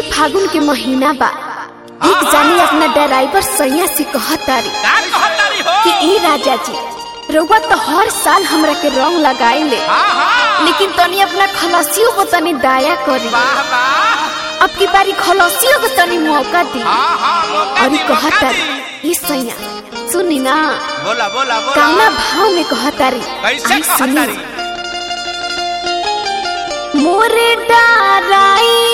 फागुन के महीना बा एक जानी अपना ड्राइवर सैया से कहतारी का कहतारी हो कि ई राजा जी रउआ तो हर साल हमरा के रंग लगाई ले हाँ हाँ लेकिन तनी अपना खलसियों को तनी दया करी वाह वाह अब की बारी खलसियों को तनी मौका दी हाँ हाँ मौका और दी, ई मौका कहतारी दी। ई सैया सुनी ना बोला बोला बोला काना भाव में कहतारी कैसे आई सुनी। कहतारी मोरे डाराई